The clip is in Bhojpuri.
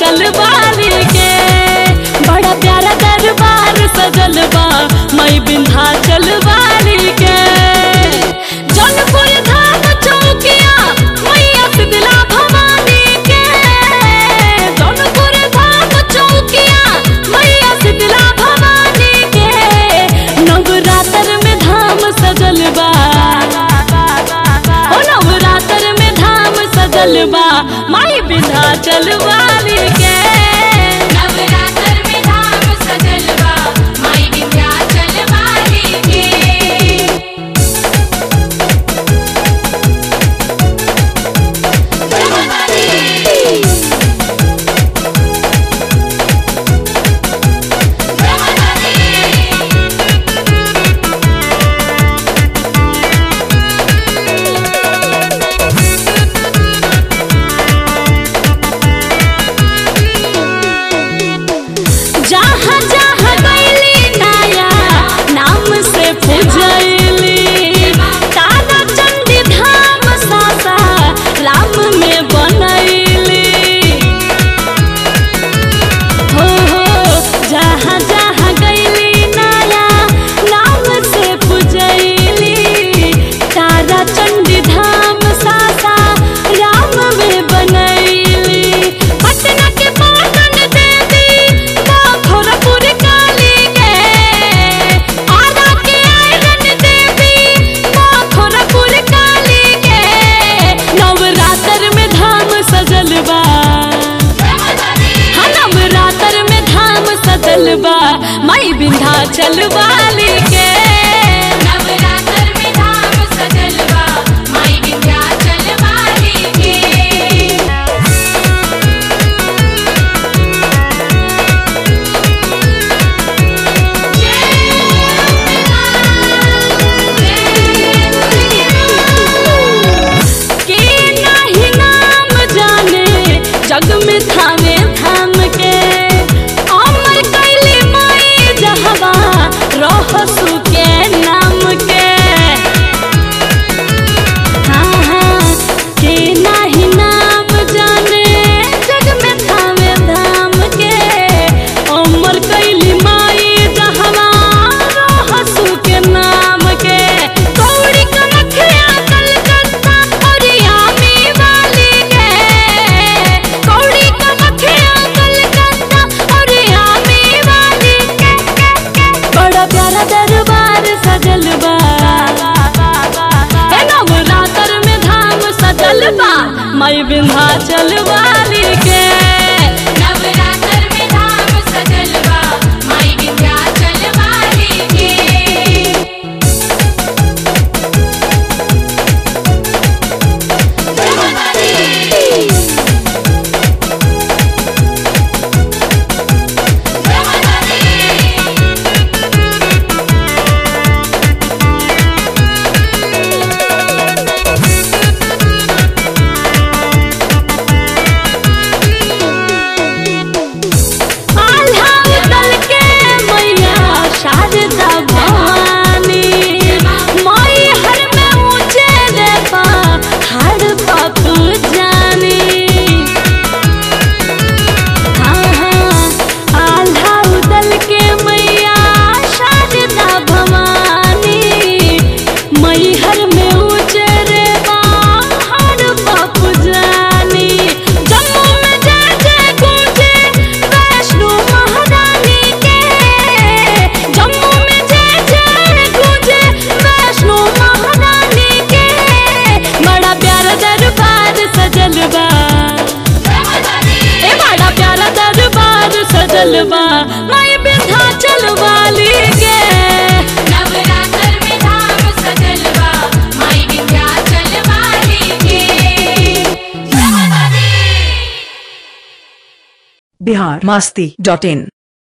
चल वाली के बड़ा प्यारा दरबार सजल बा मई विंध्याचल वाली के जौनपुर धाम चौकिया मैया शीतला भवानी के जौनपुर धाम चौकिया मैया शीतला भवानी के नवरात्र में धाम सजल बा ओ नवरात्र में धाम सजल बा माई विंध्याचल वाली के नवरात्र में धाम सजल बा माई विंध्याचल वाली के जहाँ जहाँ गईली नाया नाम से पूजैली तारा चंडी धाम सासा राम में बनैली हो हो जहाँ जहाँ गईली नाया नाम से पूजैली तारा चंडी धाम सासा राम में बनैली पटना के पाटन देवी खोरपुर काली के आरा के आयरन देवी खोरपुर काली के नवरात्र में धाम सजल बा हाँ नवरात्र में धाम सजल बा माई विंध्याचल वाली के नवरात्र में धाम सजल बा माई विंध्याचल वाली के के नाही नाम जाने जग में थामे थाम के अमर कैली माई जहवा रहसु के नाम के हाँ हाँ के नाही नाम जाने जग में थामे धाम के अमर कैली माई जहवा रहसु के नाम के कौड़ी कनखिया कलकत्ता और यामी वाली के कौड़ी कनखिया कलकत्ता और यामी वाली के बड़ा प्यारा दरबार सजल बा ए नवरात्र में धाम सजल बा मई विंध्याचल वाली के नवरात्र में धाम सजल बा माई विंध्याचल वाली के आल्हा उतल के मैया शारदा भवानी मई हर में ऊंचे रे पा हर पापू जानी हाँ हाँ आल्हा उतल के मैया शारदा भवानी मई हर में ऊंचे रे पा हर पापू जानी जम्मू में जय जय गूंजे वैष्णो महारानी के जम्मू में जय जय गूंजे वैष्णो महारानी के बड़ा प्यारा दरबार सजल बा ए बड़ा प्यारा दरबार सजल बा माई विंध्याचल वाली के नवरात्र में धाम सजल बा माई विंध्याचल वाली के बिहार मास्ती डॉट इन